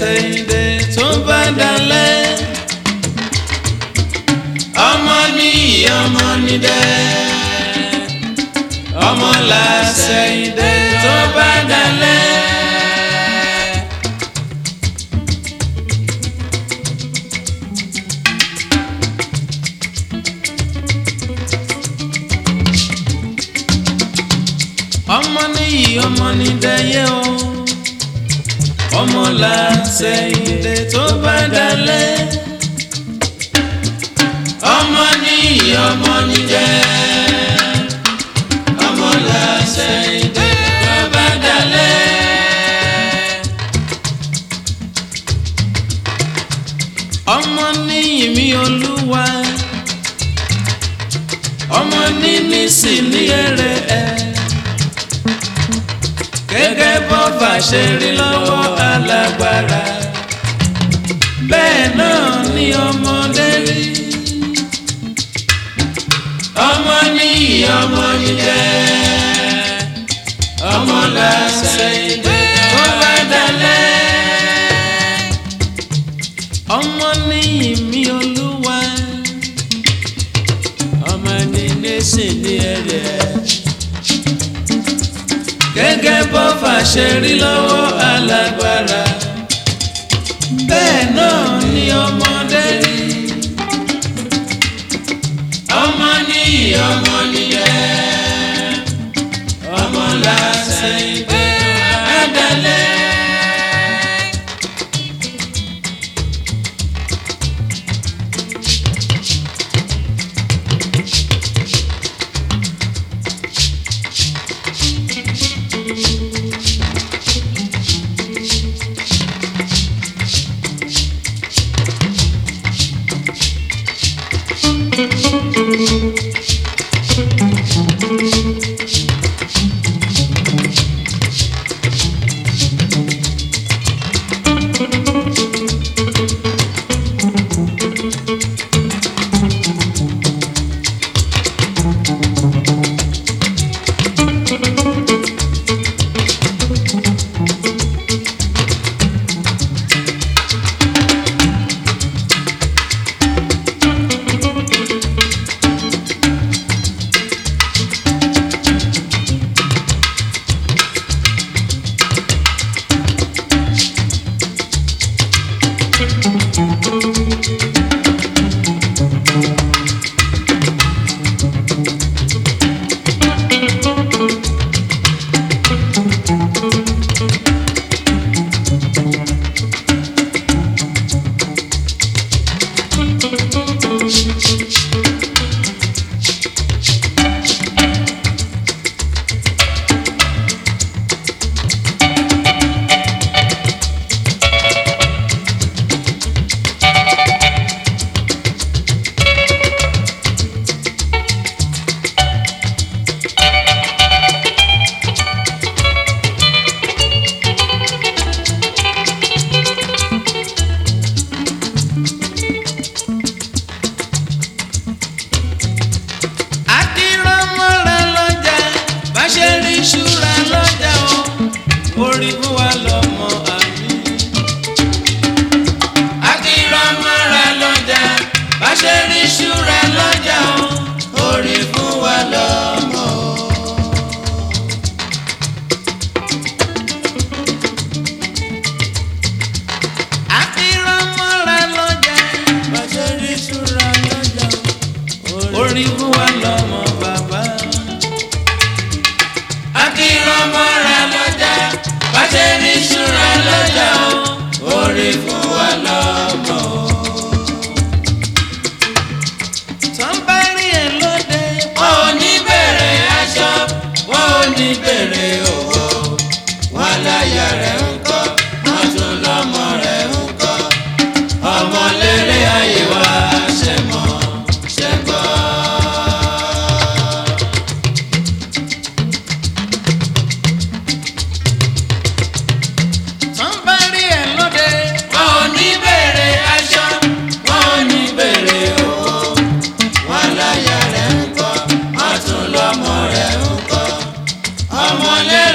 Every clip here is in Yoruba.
ṣèyíde tó bá dalẹ̀. ọmọ ní ọmọ ní dẹ́. ọmọ là ṣèyíde tó bá dalẹ̀. ọmọ níyì ọmọ ní dẹyẹ o ọmọ là ṣèyíde tó bá dalẹ̀. ọmọ níyì ọmọ ní dẹ ọmọ là ṣèyíde tó bá dalẹ̀. ọmọ níyì mi olúwa ọmọ níní sì ní èrè ẹ gẹ́gẹ́ bọ́fà ṣe rí lọ́wọ́ alágbára bẹ́ẹ̀ náà ni ọmọdé rí ọmọ ní ọmọ níjẹ́ ọmọ làṣẹ ìdè tó bá dalẹ̀ ọmọ ní ìmí olúwa ọmọ ní nẹ́sìn ní ẹ̀rẹ̀ gẹ́gẹ́ bọ́fà ṣe rí lọ́wọ́ alágbára bẹ́ẹ̀ náà ni ọmọdé rí ọmọ ní ọmọ nìyẹn ọmọ làṣẹ ìgbé àdálẹ́. akírọ́mọ́ra lọ́jà bá ṣe rí ṣúra lọ́jà o orí fún wa lọ́mọ àmì. akírọ́mọ́ra lọ́jà bá ṣe rí ṣúra lọ́jà o orí fún wa lọ́mọ. akírọ́mọ́ra lọ́jà bá ṣe rí ṣúra lọ́jà o orí fún wa lọ́mọ bàbá. akínrọ́mọ́ra lọ́jà bá ṣe ní ṣúra lọ́jà o orí fún wa lọ́mọ. tán bá rí ẹ lóde. wọn ò ní bèrè aṣọ wọn ò ní bèrè owó wọn láyà rẹ̀ ń kọ́ wọn tún lọ́mọ rẹ̀ ń kọ́ ọmọ lérè ayé wa ṣe mọ́ ṣe gbọ́. tán bá rí ẹ lóde. wọn ò ní bèrè aṣọ wọn ò ní bèrè owó wọn láyà rẹ̀ ń kọ́ wọn tún lọ́mọ rẹ̀ ń kọ́ ọmọ lérè.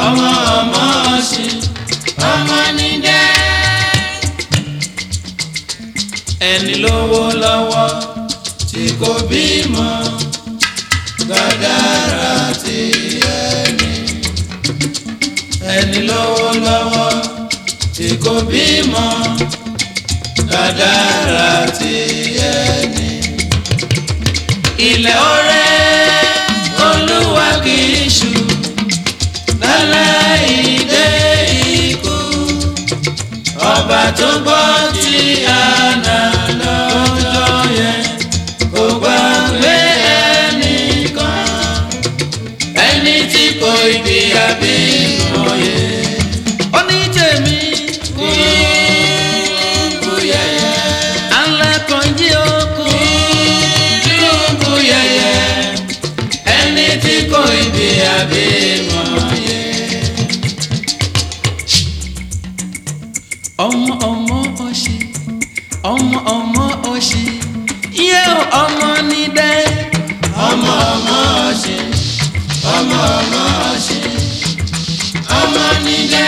ọmọ ọmọ ọ̀sìn ọmọ nídẹ́. ẹni lówó lọ́wọ́ tí kò bímọ gàdára ti ẹni. ẹni lówó lọ́wọ́ tí kò bímọ gàdára ti ẹni. ilẹ̀ ọ̀rẹ́ olúwa kì í ṣú lálẹ́ ìdè ikú ọba tó gbọ́ tí àná lọ́jọ́ yẹn kò gbàgbé ẹnìkan ẹni tí kò ibi àbí mọ̀ye. ó ní tèmi kú kú yẹyẹ. alẹ́ kan jí okú kú yẹyẹ. ẹni tí kò ibi àbí mọ̀ye. ọmọ ọmọ ọṣì ọmọ ọmọ ọṣì iye ọmọ ní dẹ. ọmọ ọmọ ọṣì ọmọ ọmọ ọṣì ọmọ ní dẹ.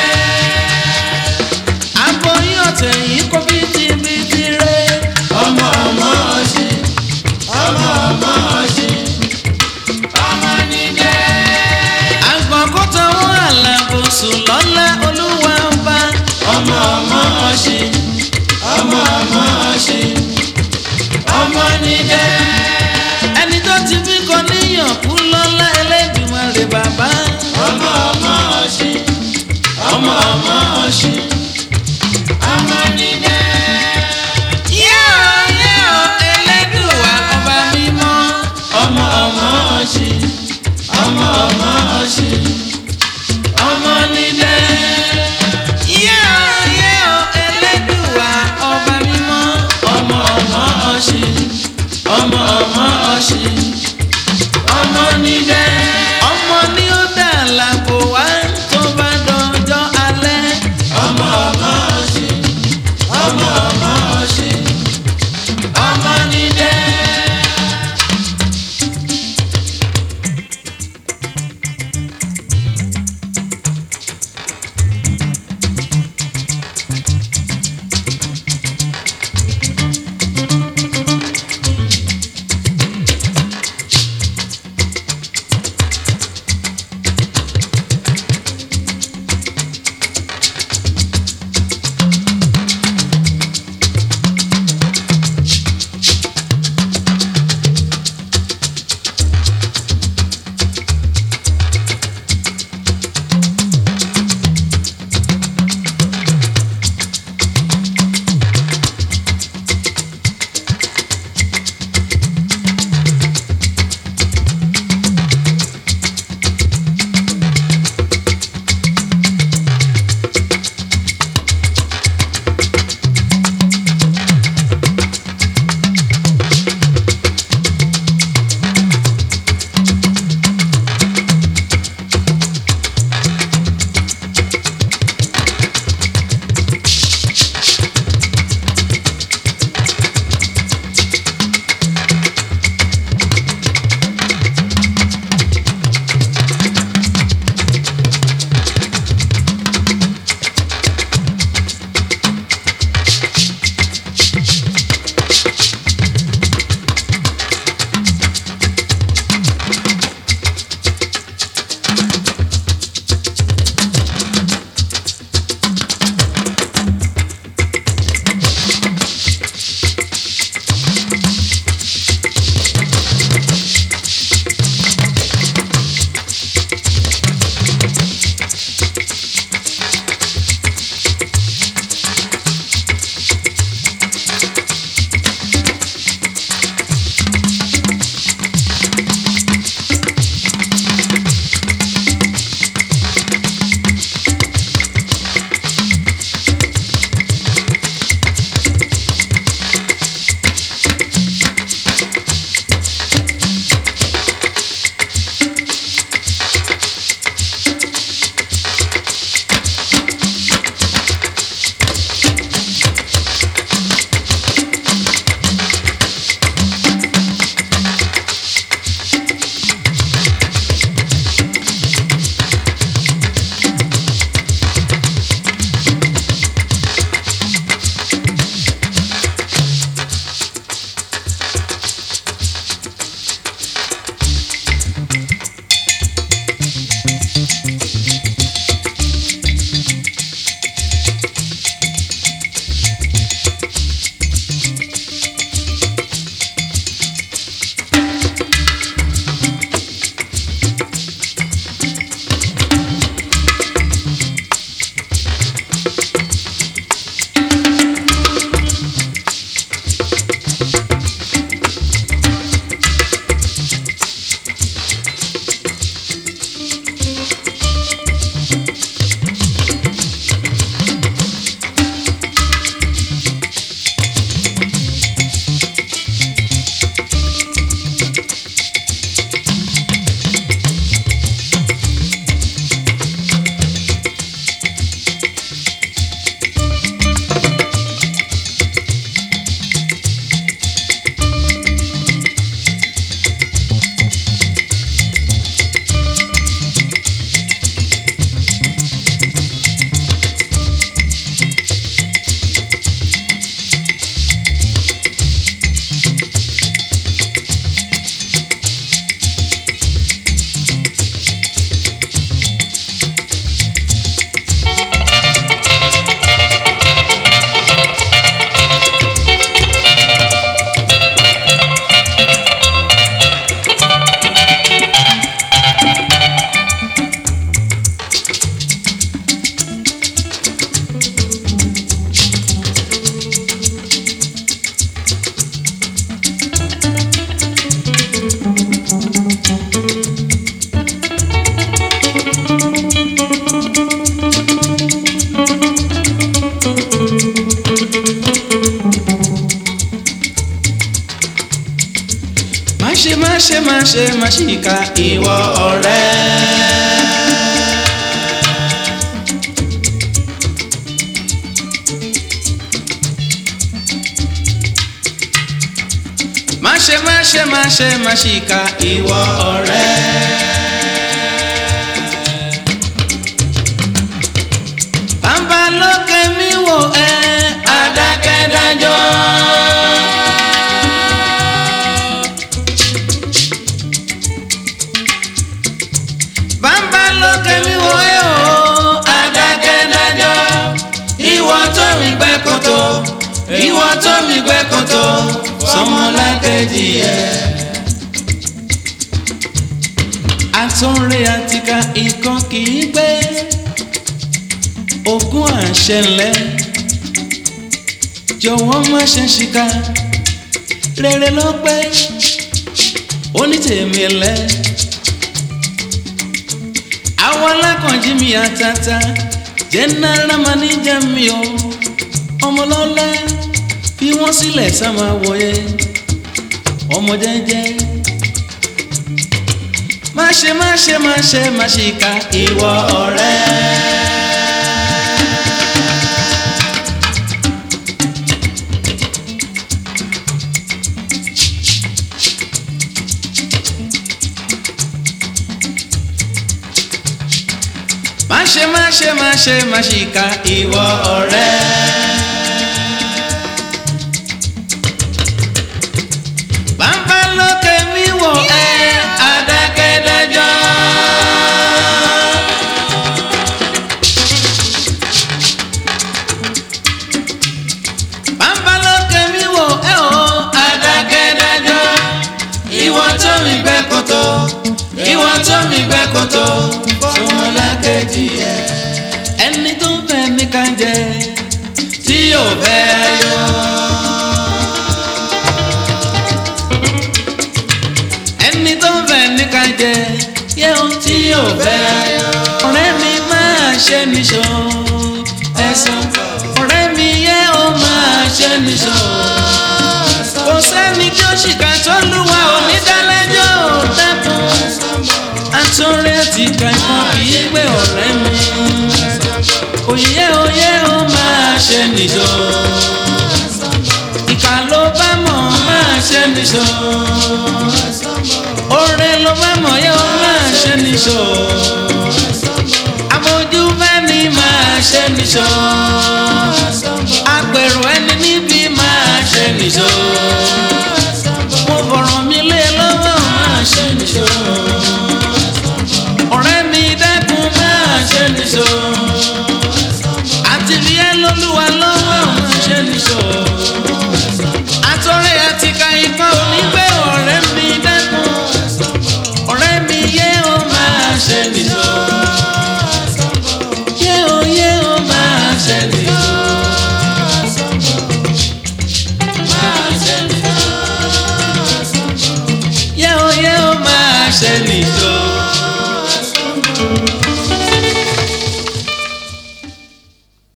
aboyún ọ̀tẹ̀ yìí kó bìtìbìtì rẹ. ọmọ ọmọ ọṣì ọmọ ọmọ ọṣì ọmọ ní dẹ. àgbọ̀n kó tọwọ́ àlàbòsùn lọ́lá olúwa ọba. ọmọ ọmọ ọṣì ọmọ ọmọ ọṣì ọmọ nídẹ. ẹni tó ti bí kọ níyàn kú lọ́lá Ẹlẹ́dùmarè bàbá. ọmọ ọmọ ọṣì ọmọ ọmọ ọṣì ọmọ nídẹ. yíyọ yíyọ Ẹlẹ́dùwà ọba mímọ́. ọmọ ọmọ ọṣì ọmọ ọmọ ọṣì ọmọ nídẹ. yíyọ yíyọ Ẹlẹ́dùwà ọba mímọ́. ọmọ ọmọ ọṣì ọmọ ọmọ ọṣì ọmọ nídẹ. ọmọ ní ó dà lágbo wá tó bá dọjọ́ alẹ́. ọmọ ṣe má ṣe má ṣìkà ìwọ ọ̀rẹ́. má ṣe má ṣe má ṣe má ṣìkà ìwọ ọ̀rẹ́. bàbá lókè mi wò ẹ́ adákẹ́dájọ́. bàbá lókè mi wò ẹ́ o adákẹ́dájọ́. ìwọ tó mi gbẹ́ kòtò ìwọ tó mi gbẹ́ kòtò sọmọlákejì ẹ̀. àtúnrẹ́ àtìká ikán kì í gbé ogún àṣẹ ńlẹ̀ jọ̀wọ́ má ṣe ṣìkà rere ló pé onítèmi lẹ̀ àwọn alákànjí mi àtàtà jẹ́nẹ́rà máníjà mi o ọmọlọ́lá fi wọ́n sílẹ̀ sáma wọ̀nyẹ ọmọ jẹ́jẹ́ má ṣe má ṣe má ṣe má ṣìkà ìwọ ọ̀rẹ́. má ṣe má ṣe má ṣe má ṣìkà ìwọ ọ̀rẹ́. bàbá lókè mi wò ẹ́ adákẹ́dájọ́. bàbá lókè mi wò ẹ́ o adákẹ́dájọ́. ìwọ tó mi gbẹ́ kòtò ìwọ tó mi gbẹ́ kòtò sọmọlákejì ẹ̀. ẹni tó ń fẹ́ mi kàn jẹ tí yóò fẹ́ ayọ̀. ẹni tó ń fẹ́ mi kàn jẹ yẹ ohun tí yóò fẹ́ ayọ̀. ọ̀rẹ́ mi máa ṣe níṣó ẹ̀sán ọ̀rẹ́ mi yẹ ó máa ṣe níṣó. kò sẹ́ni tí ó ṣìkà tó lúwa onídàlẹ́jọ́ ò dẹ́kun àtúnrẹ́ àti kankan kì í gbé ọ̀rẹ́ mi. òye òye ó máa ṣe nìṣó. ìkà ló bá mọ̀ máa ṣe nìṣó. oore ló bá mọ̀ yẹ ó máa ṣe nìṣó. àbójú bẹ́ni máa ṣe nìṣó. àpèrò ẹni níbi máa ṣe nìṣó. mo fọ̀rọ̀ mi lé lọ́wọ́ máa ṣe nìṣó ọ̀rẹ́ mi dẹ́kun máa ṣe nìṣó. àti rí ẹ lólúwa lọ́wọ́ máa ṣe nìṣó. àtọ́rẹ́ àti ka ikọ́ onígbé ọ̀rẹ́ mi dẹ́kun. ọ̀rẹ́ mi yé o máa ṣe nìṣó. yé o yé o máa ṣe nìṣó. máa ṣe nìṣó. yé o yé o máa ṣe nìṣó.